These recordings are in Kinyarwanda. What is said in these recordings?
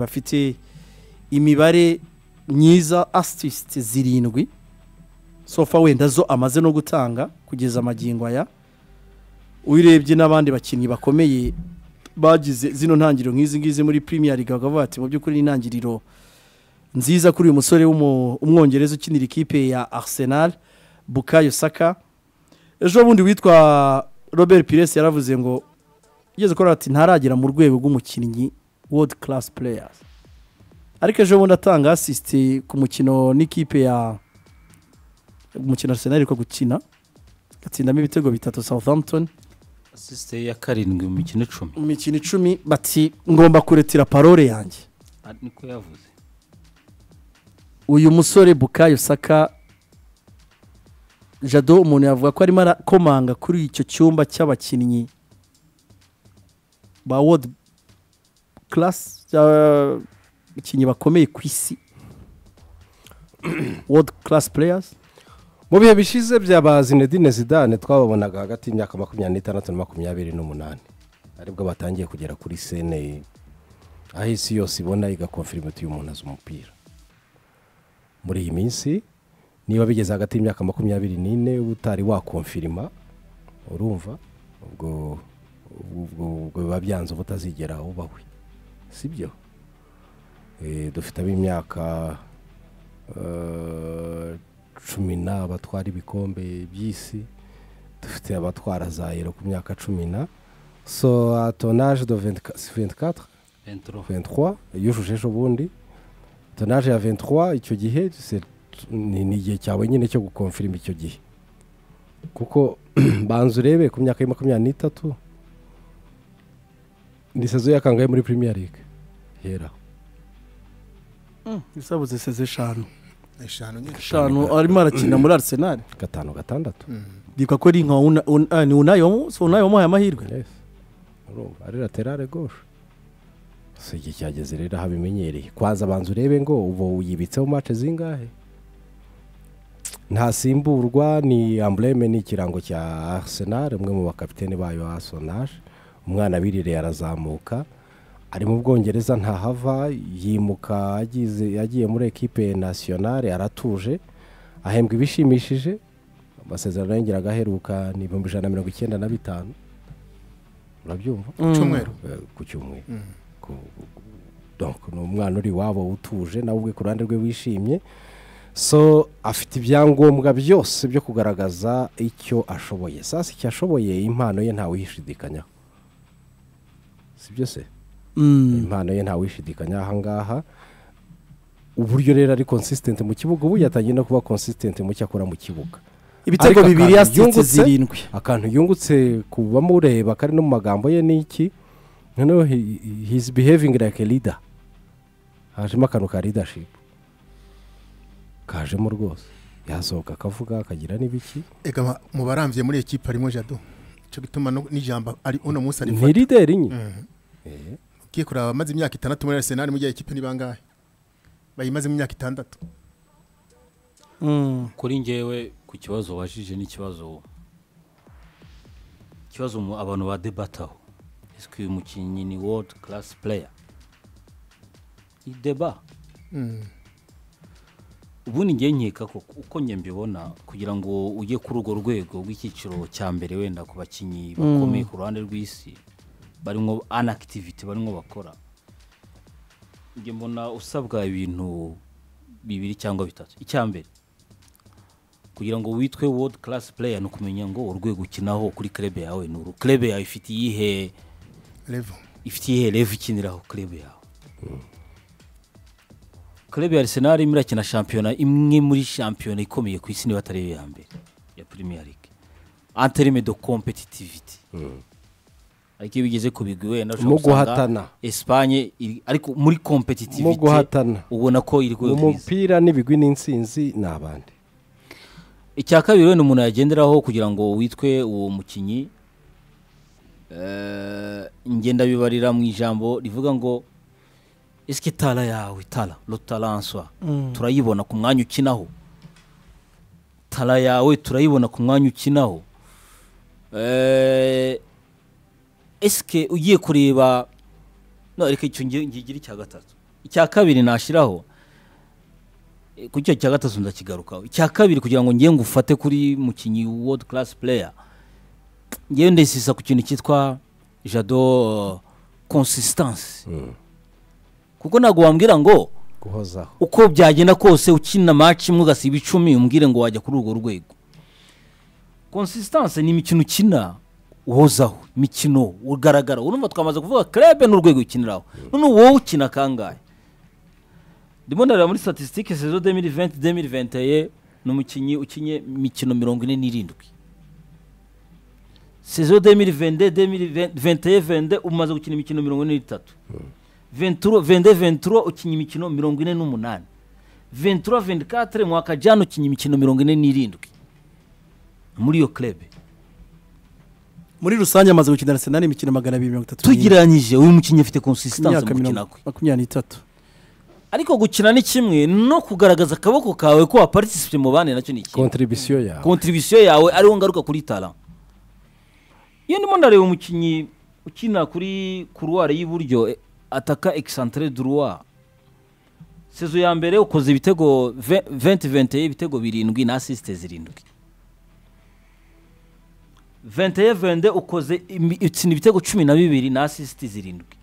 bafite imibare myiza asitiste zirindwi sofa wenda zo amaze no gutanga kugeza amagingo aya uyirebye n'abandi bakinnyi bakomeye bagize zino ntangiriro nk'izi ngizi muri Premier League bakavuga bati mu by'ukuri ni intangiriro nziza kuri uyu musore w'umu- w'umwongereza ukinira ikipe ya Arsenal Bukayo Saka ejo bundi witwa Robert Pires yaravuze ngo yigeze kuba ati ntaragera mu rwego rw'umukinnyi world class players ariko ejo bundi atanga asisiti ku mukino n'ikipe ya umukino Arsenal ariko gukina atsindamo ibitego bitatu Southampton asisite ya karindwi mu mikino icumi mu mikino icumi bati ngomba kuretira parole yanjye Ah, niko yavuze uyu musore bukayo saka jado umuntu yavuga ko arimo arakomanga kuri icyo cyumba cy'abakinnyi ba wodi class abakinnyi bakomeye ku isi wodi class players mu bihe bishize byaba zinedine zidane twababonaga hagati y'imyaka makumyabiri n'itandatu na makumyabiri n'umunani aribwo batangiye kugera kuri sene aho isi yose ibona igakonfirimenti y'umuntu azi umupira muri iyi minsi niba bigeze hagati y'imyaka makumyabiri n'ine utari wakonfirima urumva ubwo ubwo ubwo biba byanze uba utazigera ubawe si byo Eh, dufite ab'imyaka eh, cumi na batwara ibikombe by'isi dufite abatwara za yero ku myaka cumi na so à ton âge de 24 c'est 24 venturo 23 yujuje ejo bundi tonaje ya 23 icyo gihe c'est- ni ni igihe cyawe nyine cyo gukonfirima icyo gihe kuko banza urebe ku myaka ya makumyabiri n'itatu ni sezo yakangaye muri premier league hera bisabuze seze eshanu eshanu nyine eshanu arimo arakina muri arsenal gatanu gatandatu bivuga ko ari nka Una- Un- ah, ni unayo si unayo wamuhaye amahirwe Yes. urumva ari laterale gauche si igihe cyageze rero aho abimenyereye kwanza banza urebe ngo ubu yibitseho mace zingahe ntasimburwa ni ambureme ni ikirango cya arsenal umwe mu bakapitene bayo wa arsenal umwana birireye arazamuka ari mu bwongereza ntahava yimuka agize- yagiye muri ekipe nasiyonale aratuje ahembwa ibishimishije amasezerano yongeraga aheruka ni ibihumbi ijana na mirongo icyenda na bitanu urabyumva Mm. cyumweru eh, ku cyumweru Ku- donc ni umwana uri iwabo utuje nawe ubwe ku ruhande rwe wishimye so afite ibyangombwa byose byo kugaragaza icyo ashoboye sasa icyo ashoboye impano ye ntawuyishidikanyaho sibyo se Mm. impano ye ntawishidikanya ahangaha uburyo rero ari consistent mu kibuga ubu yatangiye no kuba consistent mu cyo akora mu kibuga ibitego Ariko bibiri akantu yasititse yungutse, zirindwi akantu yungutse ku bamureba kari no mu magambo ye ni iki noneho he- he's behaving like a leader hajemo akantu ka leadership kajemo rwose yasohoka akavuga akagira n'ibiki ega mu barambye muri ekipa harimo jado icyo bituma no- n'ijambo ari uno munsi ari ni leader nyine ugiye kureba abamaze imyaka itandatu muri arisenali mu gihe ekipe ni bangahe bayimazemo imyaka itandatu Mm. kuri ngewe ku kibazo wajije n'ikibazo ikibazo mu- abantu badebataho ese uyu mukinnyi ni world class player ni deba Mm. ubundi ngiye nkeka ko uko njye mbibona kugira ngo ujye kuri urwo rwego rw'icyiciro cya mbere wenda ku bakinnyi bakomeye ku ruhande rw'isi barimo anakitiviti barimo bakora njye mbona usabwa ibintu bibiri cyangwa bitatu icya mbere kugira ngo witwe world class player ni ukumenya ngo urwego ukinaho kuri krebe yawe ni uru krebe yawe ifite iyihe levo ifite iyihe revu ikiniraho krebe yawe krebe ya arsenal irimo irakina shampiyona imwe muri shampiyona ikomeye ku isi niba atari iyo ya mbere ya premier league anterime de competitivity ariko iyo bigeze ku bigwi wenda ushobora Mu gusanga guhatana. Espagne iri- ariko muri competitivity Mu guhatana. ubona ko iri ku mu rwego rwiza mupira n'ibigwi n'insinzi ni abandi icya kabiri wenda umuntu yagenderaho kugira ngo witwe uwo mukinnyi eh, ngenda bibarira mu ijambo rivuga ngo ese tara yawe tara rotaranswa turayibona ku mwanya ukinaho tara yawe turayibona ku mwanya ukinaho Eh, ese ugiye kureba no reka icyo ngi- ngigira icya gatatu icya kabiri nashyiraho eh, kuri icyo cya gatatu ndakigarukaho icya kabiri kugira ngo ngiye ngufate kuri mukinnyi world class player ngewe ndesisa ku kintu cyitwa jado consistance kuko ntabwo wambwira ngo guhozaho uko byagenda kose ukina match imwe ugasiba icumi umbwire ngo wajya kuri urwo rwego consistance ni imikino ukina uhozaho imikino ugaragara urumva twamaze kuvuga club n'urwego ukiniraho none wowe ukina kangahe ndimo ndareba muri statistique saison 2020 2021 ni umukinnyi ukinye imikino mirongo ine n'irindwi saison 2022 2021 22 umaze gukina imikino mirongo ine n'itatu 23 22 23 ukinya imikino mirongo ine n'umunani 23 24 mwaka jana ukinya imikino mirongo ine n'irindwi muri iyo club muri rusange amaze gukina arsenal imikino magana abiri mirongo itatu n'ine. tugereranyije uyu mukinnyi afite Ku consistanse myaka mu gukina mirongo- kwe makumyabiri n'itatu ariko gukina ni kimwe no kugaragaza akaboko kawe ko waparticipate mu bandi nacyo ni ikindi kontribisiyo yawe kontribisiyo yawe ariho ngaruka kuri tara iyo ndimo ndareba umukinnyi ukina kuri kuruwari y'iburyo eh, ataka egisantire duruwa sezo ya mbere ukoze ibitego 20 ibitego birindwi na asisite zirindwi 21 ukoze imi- utsinda ibitego cumi na bibiri na asisiti zirindwi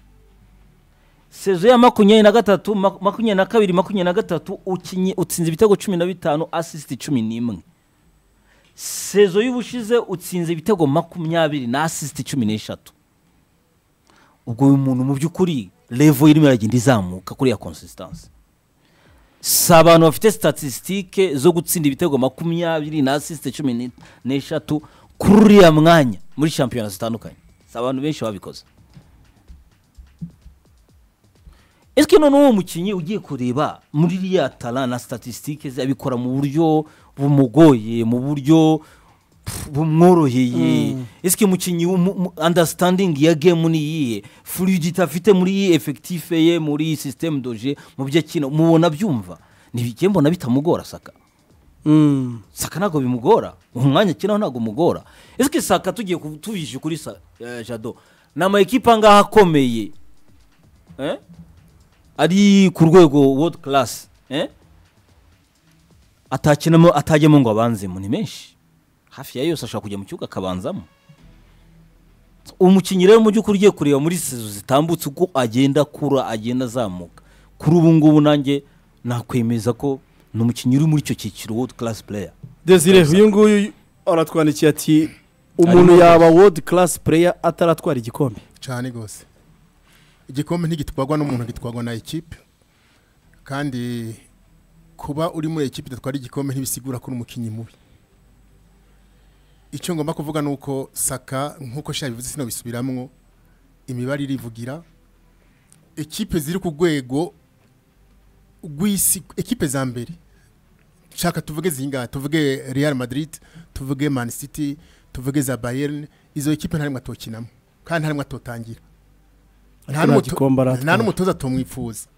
sezo ya makumyabiri na gatatu mak- makumyabiri na kabiri makumyabiri na gatatu ukinye utsinze ibitego cumi na bitanu asisiti cumi n'imwe sezo y'ubushize utsinze ibitego makumyabiri na asisiti cumi n'eshatu ubwo uyu muntu mu by'ukuri revo irimo iragenda izamuka kuri ya consistanse si abantu bafite statisitike zo gutsinda ibitego makumyabiri na asisite cumi ni- n'eshatu kuri uriya mwanya muri shampiyona zitandukanye si abantu benshi babikoze ese none uwo mukinnyi ugiye kureba muri iriya tara na statisitike ze abikora mu buryo bumugoye mu buryo pf, bumworoheye ese umukinnyi umu- umu- understanding ya game ni iyihe fluidity afite muri iyi effective ye muri iyi system doje mu byo akina mubona byumva ntibijye mbona bitamugora saka Mm. saka ntabwo bimugora umwanya akinaho ntabwo umugora ese saka tugiye ku- tubishe kuri sa, eh, jado ni ama ekipa ngaha akomeye eh? ari ku rwego world class eh? atakinamo atajyamo ngo abanzemo ni menshi hafi ya yose ashobora kujya mu kibuga akabanzamo umukinnyi rero mu by'ukuri ugiye kureba muri sezo zitambutse uko agenda akura agenda azamuka kuri ubu ngubu nanjye nakwemeza ko ni umukinnyi uri muri icyo cyiciro world class player desire uyu nguyu aratwandikiye ati umuntu yaba world class player ataratwara igikombe cyane rwose igikombe ntigitwarwa n'umuntu gitwarwa na ekipe kandi kuba uri muri ekipe idatwara igikombe ntibisigura ko uri umukinnyi mubi icyo ngomba kuvuga ni uko saka nk'uko shabivuze sinabisubiramo imibare irivugira ekipe ziri ku rwego rw'isi ekipe za mbere shaka tuvuge zinga tuvuge real madrid tuvuge man city tuvuge za bayern izo ekipe nta rimwe atokinamo kandi nta rimwe atotangira Ariko nta gikombe aratwara. nta n'umutoza atomwifuza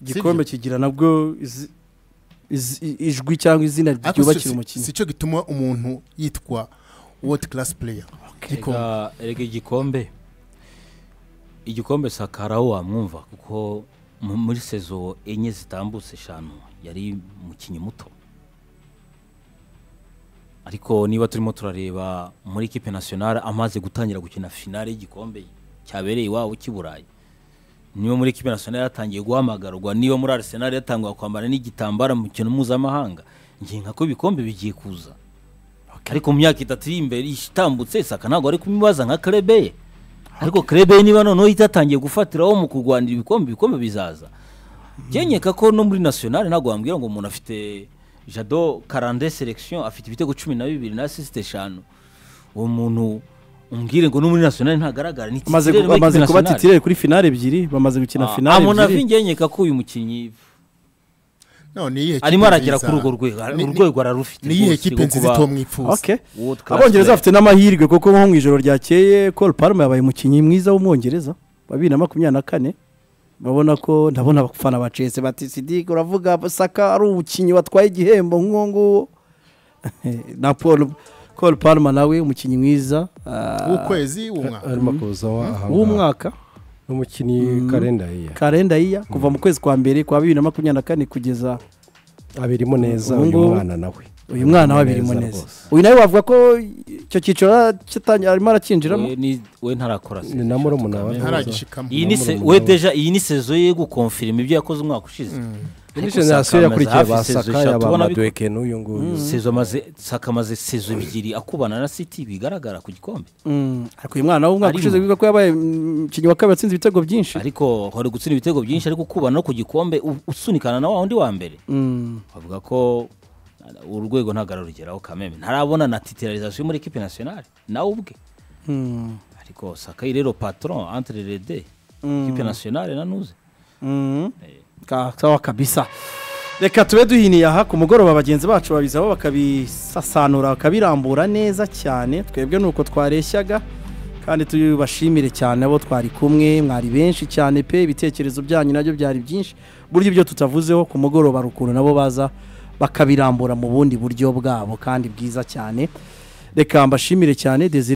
igikombe kigira nabwo izi- izi- ijwi cyangwa izina Ariko si- ryubakira si- umukinnyi si cyo gituma umuntu yitwa world class player gikombe Erega- erega igikombe igikombe sakara aho wamwumva kuko mu- muri sezo enye zitambutse eshanu yari umukinnyi muto ariko niba turimo turareba muri ekipe nasiyonari amaze gutangira gukina finale y'igikombe cyabereye iwabo cy'i burayi niba muri ekipe nasiyonari yatangiye guhamagarwa niba muri arisenali yatangiye kwambara n'igitambara mu kintu mpuzamahanga ngiye nka ko ibikombe bigiye kuza ariko mu myaka itatu iri imbere itambutse saka ntabwo ari kumibaza nka kerebe ye ariko kerebe ye niba noneho itatangiye gufatiraho mu kurwanira ibikombe ibikombe bizaza byenyeka ko no muri nasiyonari ntabwo wambwira ngo umuntu afite jado karande selekisiyo afite ibitego cumi na bibiri na asisite eshanu uwo muntu umbwire ngo no muri nasiyonari ntagaragara ni Amaze titirere gu- muri amaze ekipe kuba nasiyonari. titirere kuri finale ebyiri bamaze gukina finale amunavi ebyiri ngenyeka ko uyu mukinnyi no ni iyihe arimo kipe aragera nziza? kuri urwo rwego Ni- ni- urwego ararufite ni iyihe rwose ekipe rwo nziza kuba itomwifuza Okay. world class abongereza player. bafite n'amahirwe kuko nko mu ijoro ryakeye Cole Palmer yabaye umukinnyi mwiza w'umwongereza wa bibiri na makumyabiri na kane urabona ko ndabona abafana ba Chelsea bati Sidik uravuga Saka ari umukinnyi watwaye igihembo nk'uwo nguwo na Paul Cole Palmer nawe umukinnyi mwiza ah, w'ukwezi w'umwaka arimo kuza w'umwaka n'umukinnyi karenda yeya karenda yiya kuva mu kwezi kwa mbere kwa bibiri na makumyabiri na kane kugeza abirimo neza Ubu uyu ngubu- mwana nawe uyu mwana wa birimo neza rwose. uyu nawe wavuga ko icyo cyiciro kitanye- arimo aracyinjiramo We ni- we ntarakora Ni sezo na eshatu murumuna kamere. wa- ntaragishikamo Iyi ni se- murumuna we we. deja iyi ni sezo ye yo gukonfirima ibyo yakoze umwaka ushize indi Ariko generasiyo Saka amaze yakurikiye hafi ba sezo saka eshatu, ya ba ubona biko- maduweke n'uyu nguyu sezo amaze saka amaze sezo ebyiri akubana na city bigaragara ku gikombe Mm, ariko uyu mwana w'umwaka Arimo. ushize bivuga ko yabaye mm, umukinnyi wa kabiri watsinze ibitego byinshi ariko hori gutsinda ibitego byinshi ariko kubana no ku gikombe u- usunikana na wa undi wa mbere Mm, bavuga ko urwego ntabwo ararugeraho kameme ntarabona na titirarizasiyo muri ekipe nationale nawe ubwe mm, ariko sakayi rero patron entre les deux Mm. ekipe nationale nanuze mm. Ka- sawa kabisa reka tube duhiniye aha ku mugoroba bagenzi bacu babizabo bakabisasanura bakabirambura neza cyane twebwe ni uko twareshyaga kandi tubashimire cyane abo twari kumwe mwari benshi cyane pe ibitekerezo byanyu nabyo byari byinshi buryo ibyo tutavuzeho ku mugoroba hari ukuntu nabo baza bakabirambura mu bundi buryo bwabo kandi bwiza cyane reka mbashimire cyane Desire